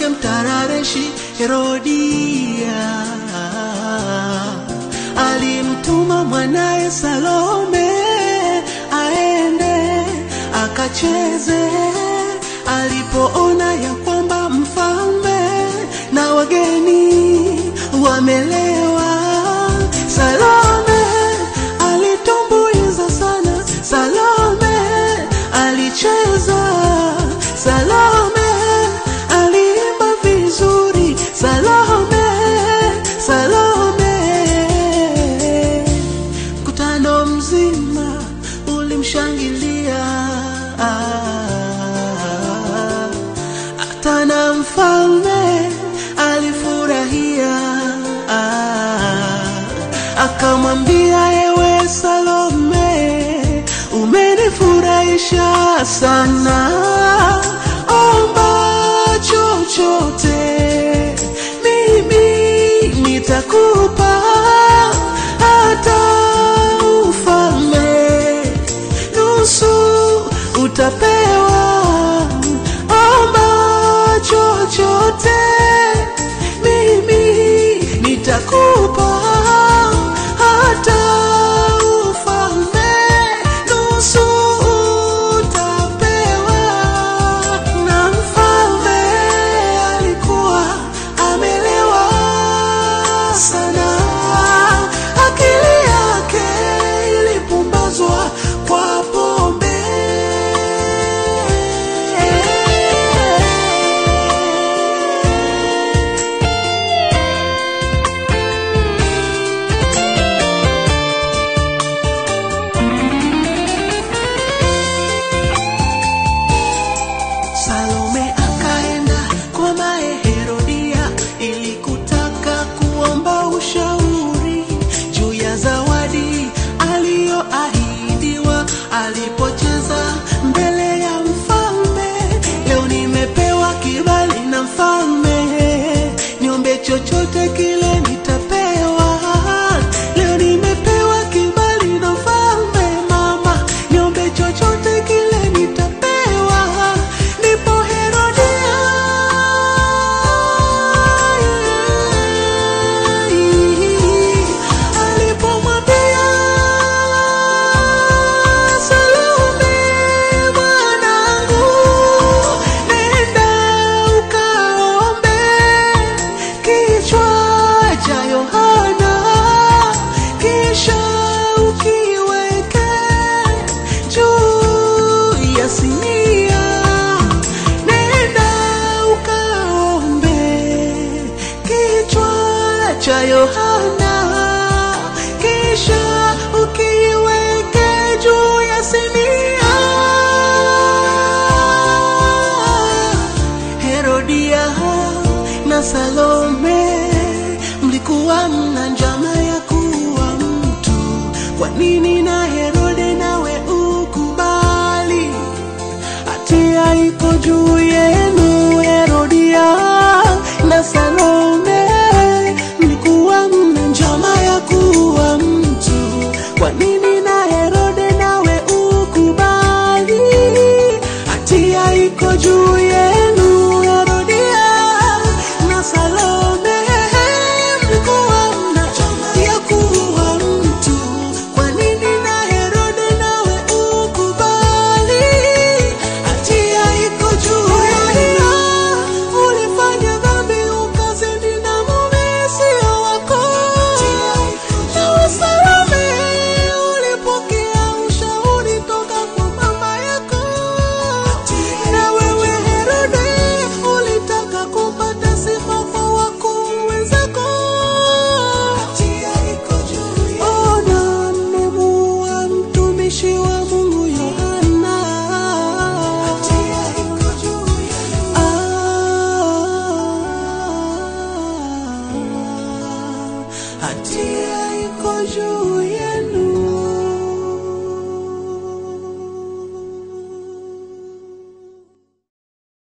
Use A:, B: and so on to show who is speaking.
A: yule mtarareshi Herodia alimtuma mwanaye Salome aende akacheze. Alipoona ya kwamba mfalme na wageni wamelewa, Salome alitumbuiza sana, Salome alicheza, Salome aliimba vizuri, Salome, Salome. Mkutano mzima ulimshangilia, hata na mfalme alifurahia, akamwambia ewe Salome, umenifurahisha sana, omba chochote mimi nitakupa hata ufalme nusu utapewa, omba chochote mimi nitakupa hata ufalme nusu utapewa. Na mfalme alikuwa amelewa sana, akili yake ilipumbazwa kwa pombe. Salome akaenda kwa mae Herodia ili kutaka kuomba ushauri juu ya zawadi aliyoahidiwa alipocheza mbele ya mfalme. Leo nimepewa kibali na mfalme, niombe chochote kile nitapewa. Leo nimepewa kibali na mfalme, mama, niombe chochote kile nitapewa. Ndipo Herodia alipomwambia Salome, mwanangu, nenda ukaombe kichwa cha Yohana, kisha ukiweke juu ya sinia. Nenda ukaombe kichwa cha Yohana, kisha ukiweke juu ya sinia. Herodia na Salome mlikuwa mna njama ya kuwa mtu. Kwa nini na Herode nawe ukubali? Hatia iko juu yenu. Herodia na Salome mlikuwa mna njama ya kuwa mtu. Kwa nini na Herode nawe ukubali? Hatia iko juu yenu. Herodia na Salome mlikuwa mna njama ya kuwa mtu. Kwa nini na Herode nawe ukubali? Hatia iko juu yenu. Ulifanya dhambi ukazini na mume sio wako. Nawe Salome ulipokea ushauri toka kwa mama yako. Na wewe Herode ulitaka kupata sifa kwa wakuu wenzako. Ona mmemuua mtumishi wa Mungu Yohana. Ah, hatia iko juu yenu.